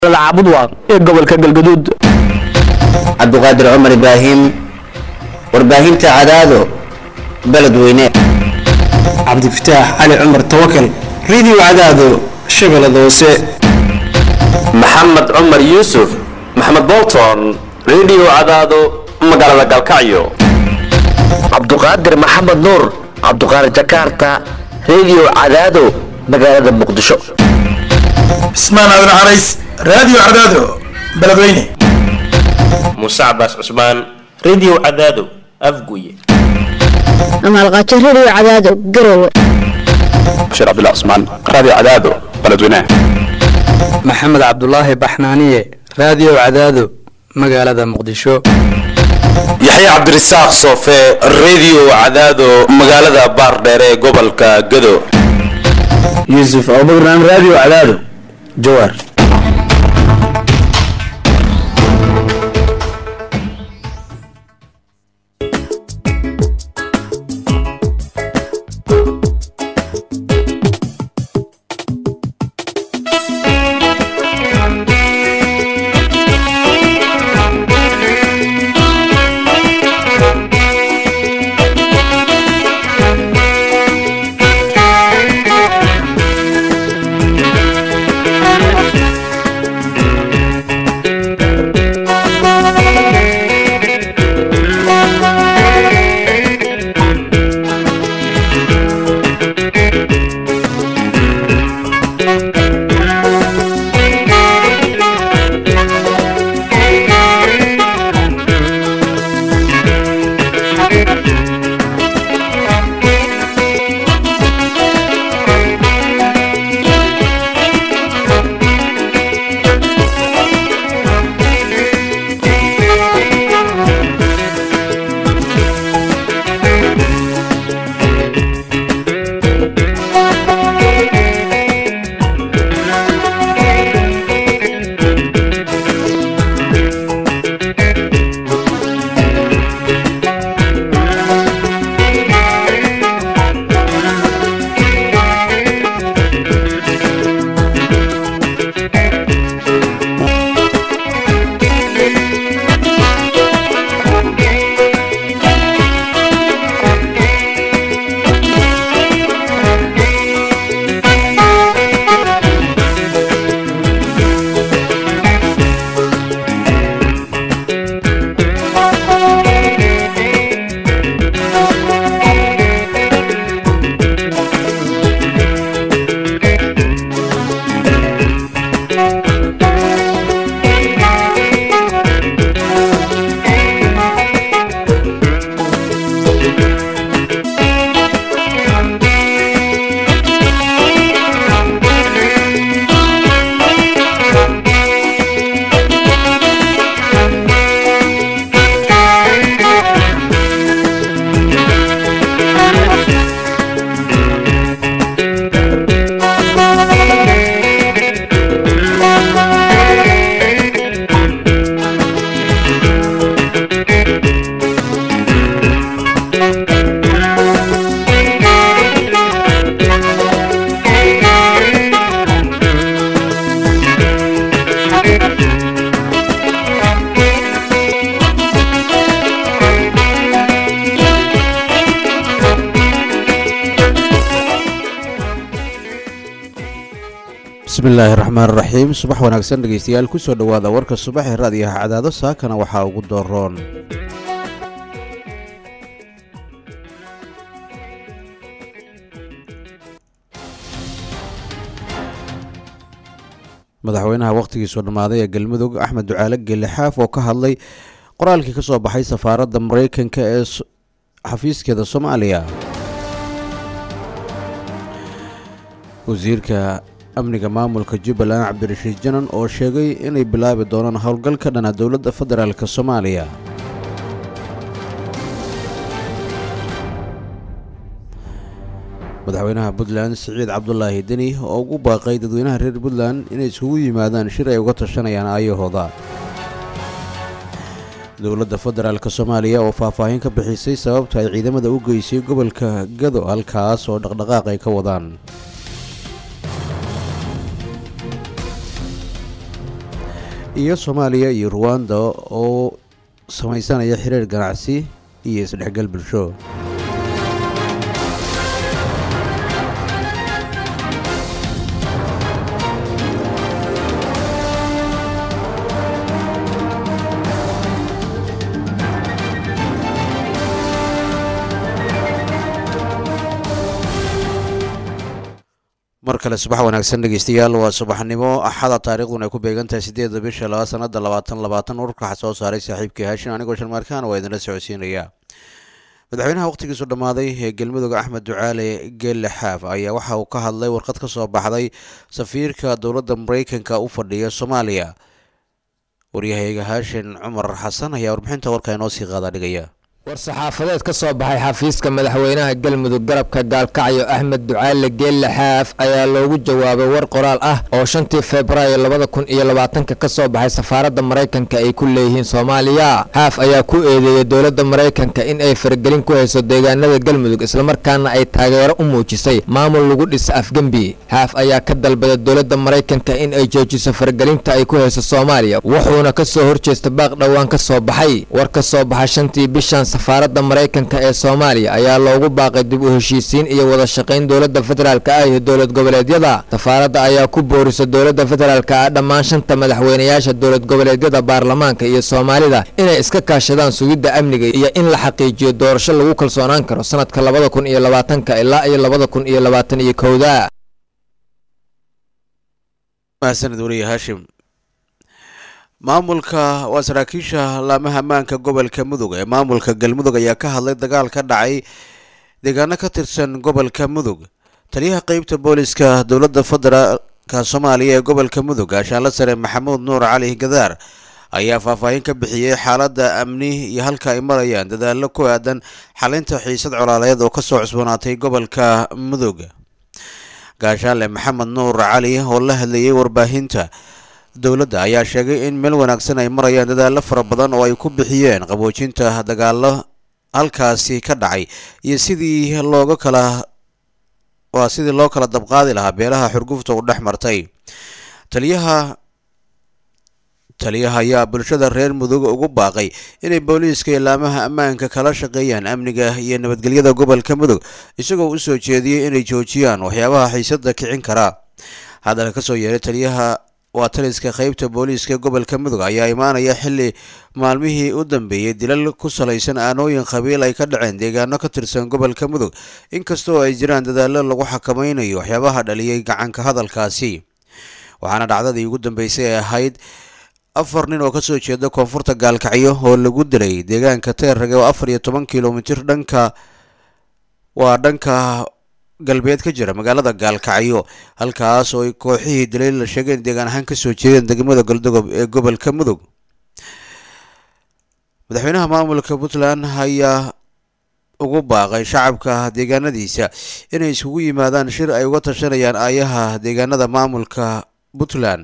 caabudwa ee gobolka galgaduud cabdiqaadir cumar ibraahim warbaahinta cadaado beledweyne cabdifataax cali cumar tawakal radio cadaado shabeellada hoose maxamed cumar yuusuf maxamed bolton radio cadaado magaalada galkacyo cabduqaadir maxamed nuur cabduqaadir jakarta radio cadaado magaalada muqdisho cismaan aadan carays radio cadaado beledweyne muuse cabaas cusmaan radio cadaado afguye amaalqaajo radio cadaado garowe bashiir cabdullah cusmaan radio cadaado beledweyne maxamed cabdulaahi baxnaaniye radio cadaado magaalada muqdisho yaxye cabdirasaaq soofe radio cadaado magaalada baardheer ee gobolka gado yuusuf abubakran radio cadaado jawaar bismillaahi raxmaan raxiim subax wanaagsan dhegeystayaal kusoo dhowaada warka subax ee raadiyaha cadaado saakana waxaa ugu dooroon madaxweynaha wakhtigiisoo dhammaaday ee galmudug axmed ducaale gelle xaaf oo ka hadlay qoraalkii ka soo baxay safaaradda mareykanka ee xafiiskeeda soomaaliya wasiirka amniga maamulka jubbaland cabdirashiid janan oo sheegay inay bilaabi doonaan howlgal ka dhana dowladda federaalk soomaaliya madaxweynaha puntland siciid cabdulaahi deni oo ugu baaqay dadweynaha reer puntland inay iskugu yimaadaan shir ay uga tashanayaan aayahooda dowladda federaalk soomaaliya oo faahfaahin ka bixisay sababta ay ciidamada u geysay gobolka gado halkaas oo dhaqdhaqaaq ay ka wadaan iyo soomaaliya iyo ruwanda oo samaysanaya xiriir ganacsi iyo isdhexgal bulsho mar kale subax wanaagsan dhegeystayaal waa subaxnimo axada taariikhduna ay ku beegantahay sideedda bisha laba sanada labaatan labaatan ururka waxaa soo saaray saaxiibkii haashin anigoo sharmaarkaan waa idinla socodsiinaya madaxweynaha wakhtigiisu dhammaaday ee galmudug axmed ducaale geelle xaaf ayaa waxa uu ka hadlay warqad ka soo baxday safiirka dowladda mareykanka u fadhiya soomaaliya waryahayga haashin cumar xasan ayaa warbixinta warka inoo sii qaada dhigaya war-saxaafadeed ka soo baxay xafiiska madaxweynaha galmudug garabka gaalkacyo axmed ducaale geelle xaaf ayaa loogu jawaabay war qoraal ah oo shantii febraayo labada kun iyo labaatanka ka soo baxay safaaradda maraykanka ay ku leeyihiin soomaaliya xaaf ayaa ku eedeeyey dowladda maraykanka in ay faragelin ku hayso deegaanada galmudug islamarkaana ay taageero u muujisay maamul lagu dhisa afgembi xaaf ayaa ka dalbaday dowladda maraykanka in ay joojiso faragelinta ay ku hayso soomaaliya wuxuuna ka soo horjeesta baaq dhowaan ka soo baxay war ka soo baxay shantii bishan safaaradda maraykanka ee soomaaliya ayaa loogu baaqay dib u heshiisiin iyo wada shaqayn dowladda federaalka ah iyo dowlad goboleedyada safaaradda ayaa ku boorisa dowladda federaalka ah dhammaan shanta madaxweynayaasha dowlad goboleedyada baarlamaanka iyo soomaalida inay iska kaashadaan sugidda amniga iyo in la xaqiijiyo doorasho lagu kalsoonaan karo sanadka labada kun iyo labaatanka ilaa iyo labada kun iyo labaatan iyo kowda mahadsanid wariye haashim maamulka waa saraakiisha laamaha ammaanka gobolka mudug ee maamulka galmudug ayaa ka hadlay dagaal ka dhacay deegaano ka tirsan gobolka mudug taliyaha qeybta booliska dowladda federaalka soomaaliya ee gobolka mudug gaashaanla sare maxamuud nuur cali gadaar ayaa faahfaahin ka bixiyey xaaladda amni iyo halka ay marayaan dadaallo ku aadan xalinta xiisad colaaleed oo kasoo cusboonaatay gobolka mudug gaashaanle maxamed nuur cali oo la hadlayay warbaahinta dowladda ayaa sheegay in meel wanaagsan ay marayaan dadaallo fara badan oo ay ku bixiyeen qaboojinta dagaallo halkaasi ka dhacay iyo sidii looga kala waa sidii loo kala dabqaadi lahaa beelaha xurgufta u dhex martay taliyaha taliyaha ayaa bulshada reer mudug ugu baaqay inay booliiska ilaamaha ammaanka kala shaqeeyaan amniga iyo nabadgelyada gobolka mudug isagoo u soo jeediyey inay joojiyaan waxyaabaha xiisada kicin kara hadalka kasoo yeeray taliyaha waa taliska qeybta booliiska gobolka mudug ayaa imaanaya xili maalmihii u dambeeyey dilal ku salaysan aanooyin qabiil ay ka dhaceen deegaano ka tirsan gobolka mudug inkastoo ay jiraan dadaallo lagu xakameynayo waxyaabaha dhaliyay gacanka hadalkaasi waxaana dhacdadii ugu dambeysay ee ahayd afar nin oo kasoo jeeda koonfurta gaalkacyo oo lagu dilay deegaanka teerrage oo afar iyo toban kilomitir dhanka waa dhanka galbeed ka jira magaalada gaalkacyo halkaas oo ay kooxihii dilay la sheegeen deegaan ahaan kasoo jeedeen degmada galdogob ee gobolka mudug madaxweynaha maamulka puntland ayaa ugu baaqay shacabka deegaanadiisa inay iskugu yimaadaan shir ay uga tashanayaan aayaha deegaanada maamulka puntland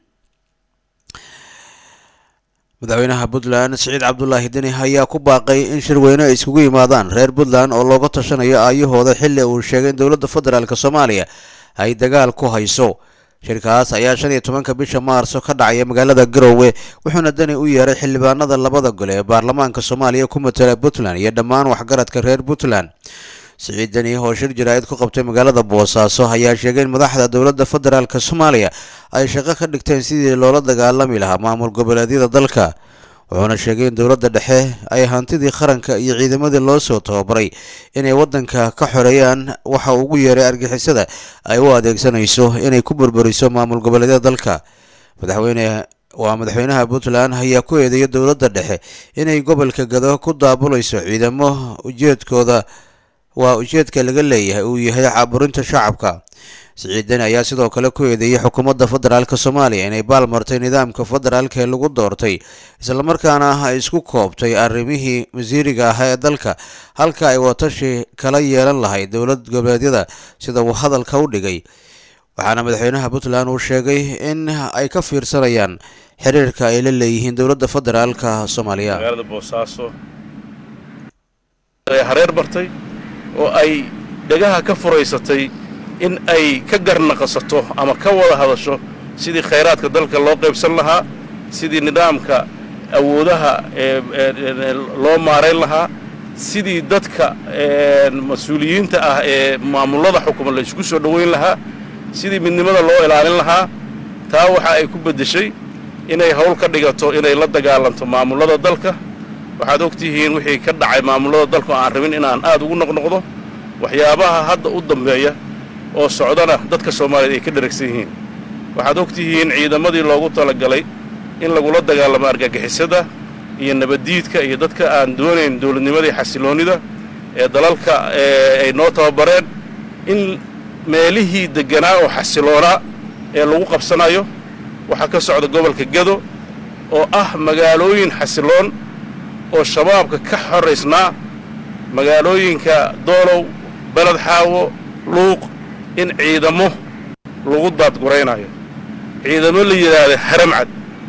madaxweynaha puntland siciid cabdulaahi deni ayaa ku baaqay in shirweyne ay iskugu yimaadaan reer puntland oo looga tashanayo aayahooda xili uu sheegay in dowladda federaalk soomaaliya ay dagaal ku hayso shirkaas ayaa shan iyo tobanka bisha maarso ka dhacaya magaalada garowe wuxuuna deni u yeeray xildhibaanada labada gole ee baarlamaanka soomaaliya ku matala puntland iyo dhammaan waxgaradka reer puntland siciid deni oo shir jaraa'id ku qabtay magaalada boosaaso ayaa sheegay in madaxda dowladda federaalk soomaaliya ay shaqo ka dhigteen sidii loola dagaalami lahaa maamul goboleedyada dalka wuxuuna sheegay in dowladda dhexe ay hantidii qaranka iyo ciidamadii loo soo tababaray inay waddanka ka xoreeyaan waxa ugu yeeray argixisada ay u adeegsanayso inay ku burburiso maamul goboleedyada dalka madaxweyne waa madaxweynaha puntland ayaa ku eedeeya dowladda dhexe inay gobolka gado ku daabulayso ciidamo ujeedkooda waa ujeedka laga leeyahay uu yahay caaburinta shacabka siciidani ayaa sidoo kale ku eedeeyey xukuumadda federaalk soomaaliya inay baalmartay nidaamka federaalk ee lagu doortay islamarkaana ay isku koobtay arrimihii wasiiriga ah ee dalka halka ay watashi kala yeelan lahayd dowlad goboleedyada sida uu hadalka u dhigay waxaana madaxweynaha puntland uu sheegay in ay ka fiirsanayaan xiriirka ay la leeyihiin dowladda federaalka soomaaliya magaalada boosaaso hareer bartay oo ay dhegaha ka furaysatay in ay ka garnaqasato ama ka wada hadasho sidii khayraadka dalka loo qaybsan lahaa sidii nidaamka awoodaha loo maarayn lahaa sidii dadka mas-uuliyiinta ah ee maamullada xukuma la isku soo dhoweyn lahaa sidii midnimada loo ilaalin lahaa taa waxa ay ku beddeshay inay hawl ka dhigato inay la dagaalanto maamullada dalka waxaad og tihiin wixii ka dhacay maamullada dalka oo aan rabin inaan aad ugu noqnoqdo waxyaabaha hadda u dambeeya oo socdana dadka soomaaliyeed ay ka dheragsan yihiin waxaad og tihiin ciidamadii loogu talagalay in lagula dagaalamo argagixisada iyo nabaddiidka iyo dadka aan doonayn dowladnimadii xasiloonnida ee dalalka ay noo tababareen in meelihii degganaa oo xasiloonaa ee lagu qabsanayo waxaa ka socda gobolka gado oo ah magaalooyin xasiloon oo shabaabka ka xoraysnaa magaalooyinka doolow beled xaawo luuq in ciidamo lagu daadguraynayo ciidamo la yidhaahda haramcad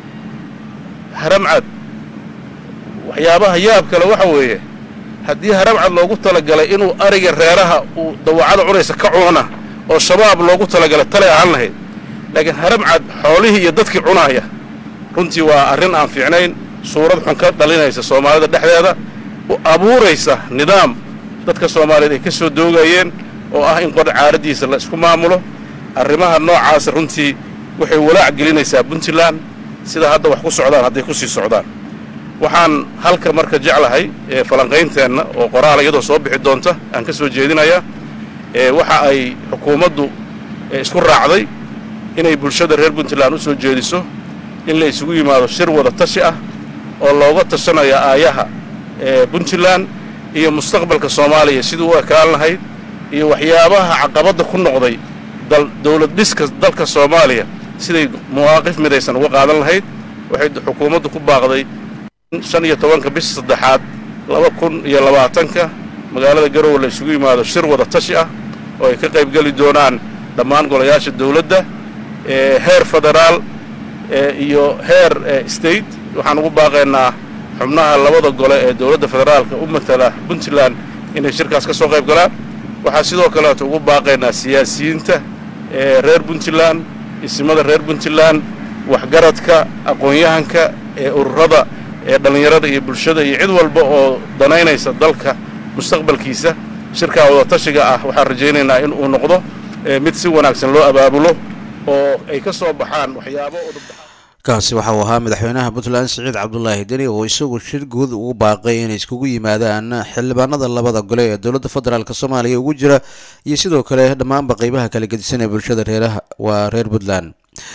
haramcad waxyaabaha yaab kale waxa weeye haddii haramcad loogu talagalay inuu ariga reeraha uu dawacada cunaysa ka cuna oo shabaab loogu talagalay talay ahaan lahayd laakiin haramcad xoolihii iyo dadkii cunaaya runtii waa arrin aan fiicnayn suurad xun ka dhalinaysa soomaalida dhexdeeda u abuuraysa nidaam dadka soomaaliyeed ay ka soo doogayeen oo ah in qor caaraddiisa la isku maamulo arrimaha noocaasa runtii waxay walaac gelinaysaa puntland sida hadda wax ku socdaan hadday ku sii socdaan waxaan halka marka jeclahay ee falanqaynteenna oo qoraal iyadoo soo bixi doonta aan ka soo jeedinayaa ee waxa ay xukuumaddu isku raacday inay bulshada reer puntland u soo jeediso in la isugu yimaado shir wada tashi ah oo looga tashanayo aayaha ee puntland iyo mustaqbalka soomaaliya siduu u ekaan lahayd iyo waxyaabaha caqabadda ku noqday dowlad dhiska dalka soomaaliya siday mawaaqif midaysan uga qaadan lahayd waxay xukuumaddu ku baaqday in shan iyo tobanka bisha saddexaad laba kun iyo labaatanka magaalada garowe la isugu yimaado shir wada tashi ah oo ay ka qaybgeli doonaan dhammaan golayaasha dawladda heer federaal iyo heer state waxaan ugu baaqaynaa xubnaha labada gole ee dowladda federaalka u matala puntland inay shirkaas ka soo qayb galaan waxaa sidoo kaleeto ugu baaqaynaa siyaasiyiinta ee reer puntland isimada reer puntland waxgaradka aqoon-yahanka ee ururada ee dhallinyarada iyo bulshada iyo cid walba oo danaynaysa dalka mustaqbalkiisa shirkaa wadatashiga ah waxaan rajaynaynaa in uu noqdo mid si wanaagsan loo abaabulo oo ay ka soo baxaan waxyaabo kaasi waxa uu ahaa madaxweynaha puntland siciid cabdulaahi deni oo isagu shir guud ugu baaqay inay iskugu yimaadaan xildhibaanada labada gole ee dowladda federaalk soomaaliya ugu jira iyo sidoo kale dhammaanba qeybaha kala gedisan ee bulshada reeraha waa reer puntland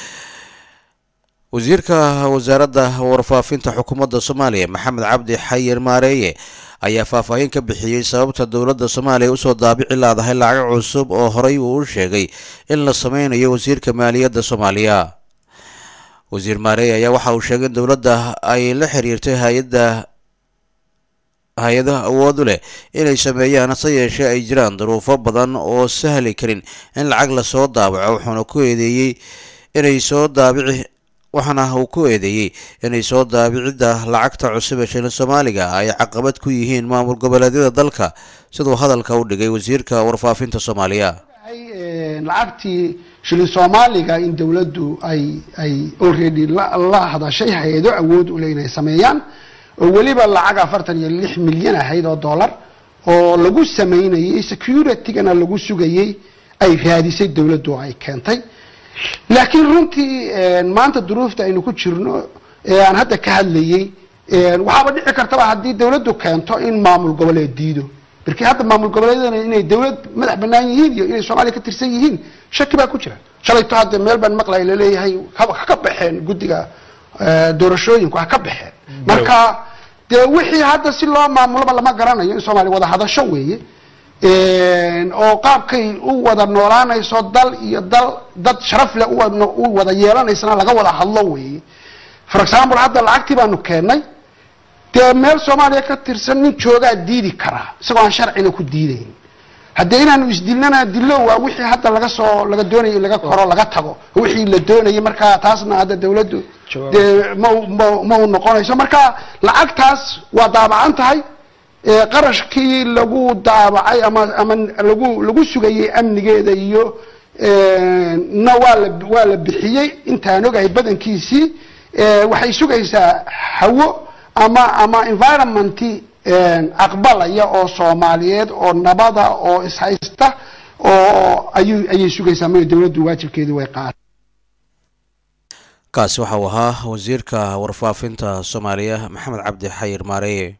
wasiirka wasaaradda warfaafinta xukuumadda soomaaliya maxamed cabdi xayir maareeye ayaa faahfaahin ka bixiyey sababta dowladda soomaaliya usoo daabici laadahay lacag cusub oo horey uu u sheegay in la sameynayo wasiirka maaliyadda soomaaliya wasiir maareey ayaa waxa uu sheegay in dowladda ay la xiriirtay hay-adda hay-adaha awood u leh inay sameeyaan hase yeeshee ay jiraan duruufo badan oo sahli karin in lacag lasoo daabaco wuxuuna ku eedeeyey inay soo daabici waxaana uu ku eedeeyey inay soo daabicidda lacagta cusub ee shilin soomaaliga ay caqabad ku yihiin maamul goboleedyada dalka siduu hadalka u dhigay wasiirka warfaafinta soomaaliya lacagtii shilin soomaaliga in dowladdu ay ay already la hadashay hay-ado awood u leh inay sameeyaan oo weliba lacag afartan iyo lix milyan ahayd oo dollar oo lagu sameynayay securitygana lagu sugayey ay raadisay dowladdu oo ay keentay laakiin runtii maanta duruufta aynu ku jirno ee aan hadda ka hadlayey waxaaba dhici kartaba haddii dowladdu keento in maamul goboleed diido markii hadda maamul goboleedyadana inay dowlad madax banaan yihiin iyo inay soomaaliya ka tirsan yihiin shaki baa ku jira shalayto hadda meel baan maqlay laleeyahay ha ka baxeen guddiga doorashooyinku ha ka baxeen marka dee wixii hadda si loo maamuloba lama garanayo in soomaaliya wada hadasho weeye oo qaabkay u wada noolaanayso dal iyo dal dad sharaf leh u wada yeelanaysana laga wada hadlo weeye for example hadda lacagtii baanu keennay dee meel soomaaliya ka tirsan nin joogaa diidi karaa isagoo aan sharcina ku diidayn haddee inaanu isdilnana dillo waa wixii hadda laga soo laga doonayay in laga koro laga tago wixii la doonayay markaa taasna hadda dawladdu dee ma ma ma u noqonayso marka lacagtaas waa daabacan tahay qarashkii lagu daabacay ama ama lagu lagu sugayey amnigeeda iyo na waa la waa la bixiyey intaan ogahay badankiisii waxay sugaysaa hawo ama ama environmenti aqbalaya oo soomaaliyeed oo nabada oo ishaysta oo ayuu ayay sugaysaa ma dowladdu waajibkeedii way qaad kaasi waxa uu ahaa wasiirka warfaafinta soomaaliya maxamed cabdi xayir maareye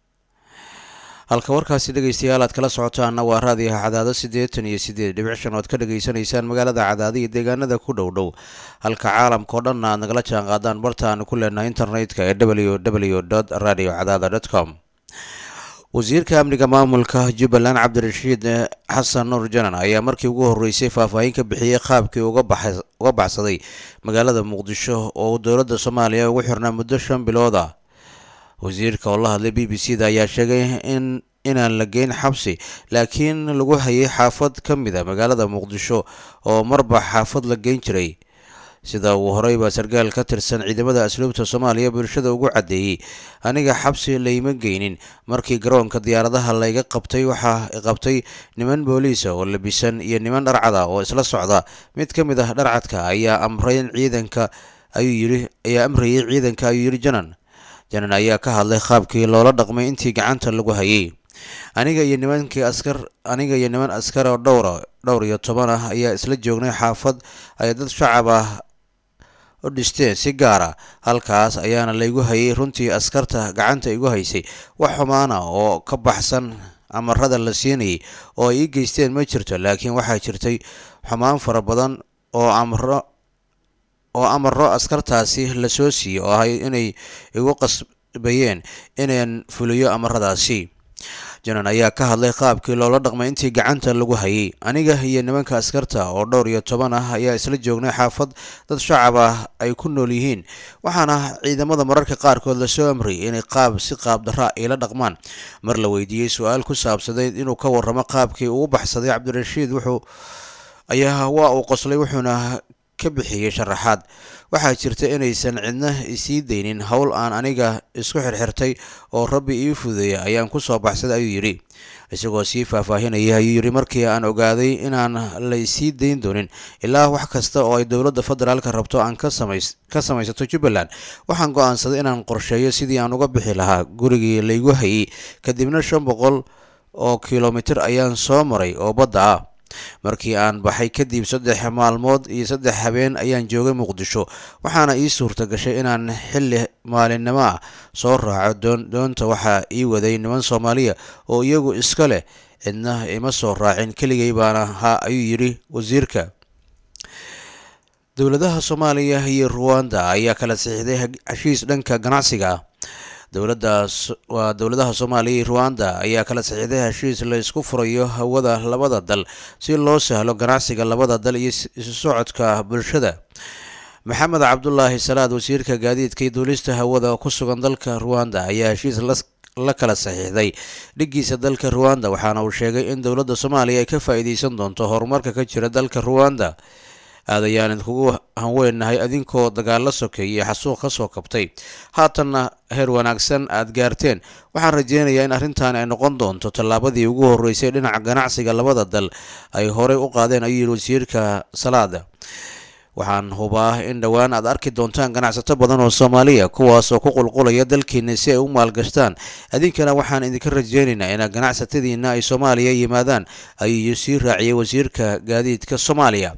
halka warkaasi dhegeystayaal aad kala socotaanna waa raadiyaha cadaado siddeetan iyo siddeed dhibic shan oad ka dhegaysanaysaan magaalada cadaado iyo deegaanada ku dhow dhow halka caalamka oo dhanna aad nagala jaan qaadaan barta aanu ku leenahay internetka ee w w dot radio cadaada dot com wasiirka amniga maamulka jubbaland cabdirashiid xasan nuur janan ayaa markii ugu horeysay faahfaahin ka bixiyey qaabkii uga baxsaday magaalada muqdisho oo dowladda soomaaliya ugu xirnaa muddo shan bilood ah wasiirka oo la hadlay b b c da ayaa sheegay in inaan la geyn xabsi laakiin lagu hayay xaafad ka mid a magaalada muqdisho oo marba xaafad la geyn jiray sida uu horeyba sarkaal ka tirsan ciidamada asluubta soomaaliya bulshada ugu caddeeyey aniga xabsi layma geynin markii garoonka diyaaradaha layga qabtay waxaa qabtay niman booliisa oo labisan iyo niman dharcada oo isla socda mid ka mid ah dharcadka ayaa amrayn ciidanka ayuu yiri ayaa amrayay ciidanka ayuu yidhi janan janan ayaa ka hadlay qaabkii loola dhaqmay intii gacanta lagu hayay aniga iyo nimankii askar aniga iyo niman askar oo dhowra dhowr iyo toban ah ayaa isla joognay xaafad ay dad shacab ah u dhisteen si gaara halkaas ayaana laygu hayay runtii askarta gacanta igu haysay wax xumaana oo ka baxsan amarada la siinayay oo ay ii geysteen ma jirto laakiin waxaa jirtay xumaan fara badan oo amro oo amaro askartaasi lasoo siiyey oo ahay inay igu qasbayeen inaan fuliyo amaradaasi janan ayaa ka hadlay qaabkii loola dhaqmay intii gacanta lagu hayay aniga iyo nimanka askarta oo dhowr iyo toban ah ayaa isla joognay xaafad dad shacab ah ay ku nool yihiin waxaana ciidamada mararka qaarkood lasoo amriyay inay qaab si qaab darra ila dhaqmaan mar la weydiiyey su-aal ku saabsanayd inuu ka warramo qaabkii uu baxsaday cabdirashiid wuxuu ayaa waa uu qoslay wuxuuna ka bixiyey sharaxaad waxaa jirta inaysan cidna isii daynin howl aan aniga isku xirxirtay oo rabbi ii fudeeya ayaan ku soo baxsaday ayuu yidhi isagoo sii faahfaahinaya ayuu yidhi markii aan ogaaday inaan la isii dayn doonin ilaa wax kasta oo ay dowladda federaalka rabto aan ka samaysato jubbaland waxaan go-aansaday inaan qorsheeyo sidii aan uga bixi lahaa gurigii laygu hayay kadibna shan boqol oo kilomitir ayaan soo maray oo badda ah markii aan baxay kadib saddex maalmood iyo saddex habeen ayaan joogay muqdisho waxaana ii suurta gashay inaan xilli maalinimo ah soo raaco doon doonta waxaa ii waday niman soomaaliya oo iyagu iska leh cidna ima soo raacin keligay baana ahaa ayuu yidhi wasiirka dowladaha soomaaliya iyo ruwanda ayaa kala siixday heshiis dhanka ganacsiga ah dowladaas waa dowladaha soomaaliya iyo ruwanda ayaa kala saxiixday heshiis la isku furayo hawada labada dal si loo sahlo ganacsiga labada dal iyo isu socodka bulshada maxamed cabdulaahi salaad wasiirka gaadiidka iyo duulista hawada ku sugan dalka ruwanda ayaa heshiis la kala saxiixday dhigiisa dalka ruwanda waxaana uu sheegay in dowladda soomaaliya ay ka faa-iideysan doonto horumarka ka jira dalka ruwanda aad ayaan idinkugu hanweynahay adinkoo dagaalo sokeeyey xasuuq ka soo kabtay haatanna heer wanaagsan aad gaarteen waxaan rajeynayaa in arrintan ay noqon doonto tallaabadii ugu horreysay dhinaca ganacsiga labada dal ay horey u qaadeen ayuu yidhi wasiirka salaada waxaan hubaa in dhowaan aad arki doontaan ganacsato badan oo soomaaliya kuwaas oo ku qulqulaya dalkiina si ay u maalgashtaan idinkana waxaan idinka rajeynaynaa in ganacsatadiina ay soomaaliya yimaadaan ayuu sii raaciyey wasiirka gaadiidka soomaaliya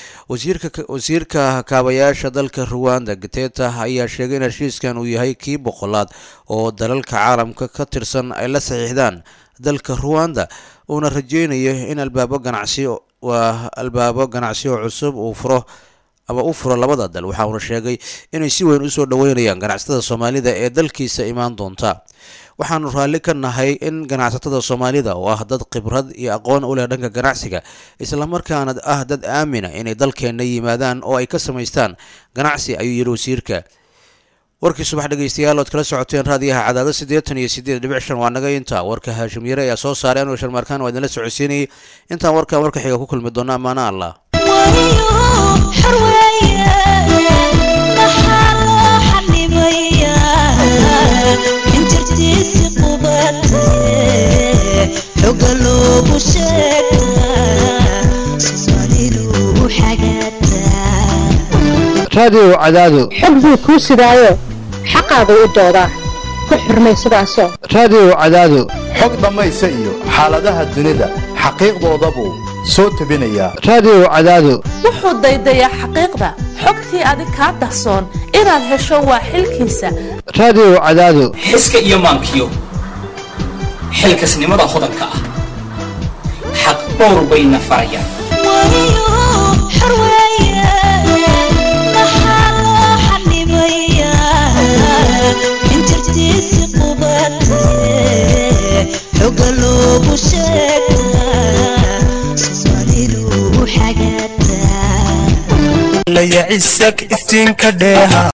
wasiirka kaabayaasha dalka ruwanda gateta ayaa sheegay in heshiiskan uu yahay kii boqolaad oo dalalka caalamka ka tirsan ay la saxiixdaan dalka ruwanda uuna rajeynayo in albaabo ganacsi waa albaabo ganacsi oo cusub uu furo ama u furo labada dal waxa uuna sheegay inay si weyn usoo dhoweynayaan ganacsatada soomaalida ee dalkiisa imaan doonta waxaanu raalli ka nahay in ganacsatada soomaalida oo ah dad khibrad iyo aqoon u leh dhanka ganacsiga islamarkaana ah dad aamina inay dalkeenna yimaadaan oo ay ka samaystaan ganacsi ayuu yidhi wasiirka warkii subax dhegeystayaal ood kala socoteen raadiyaha cadaado siddeetan iyo siddeed dhibic shan waa naga intaa warka haashim yare ayaa soo saaray anuu sharmaarkaan waa idinla socodsiinayay intaan warkan warka xiga ku kulmi doona ammaano allah xoga loogu sheegaa soomaalidu xagataa raadiyo cadaado xog buu kuu sidaayo xaqaagu u doodaa ku xurmay sidaasoo raadiyo cadaado xog dhammaysa iyo xaaladaha dunida xaqiiqdoodabuu soo tebinayaa raadiyo cadaado wuxuu daydayaa xaqiiqda xogtii adig kaa dahsoon inaad hesho waa xilkiisa raadiyo cadaado xiska iyo maankiyo xilkasnimada hodanka ah xaq dhowr bayna farayaan xoga loogu sheegaa soomaalidu xagataa layacisag iftiinka dheeha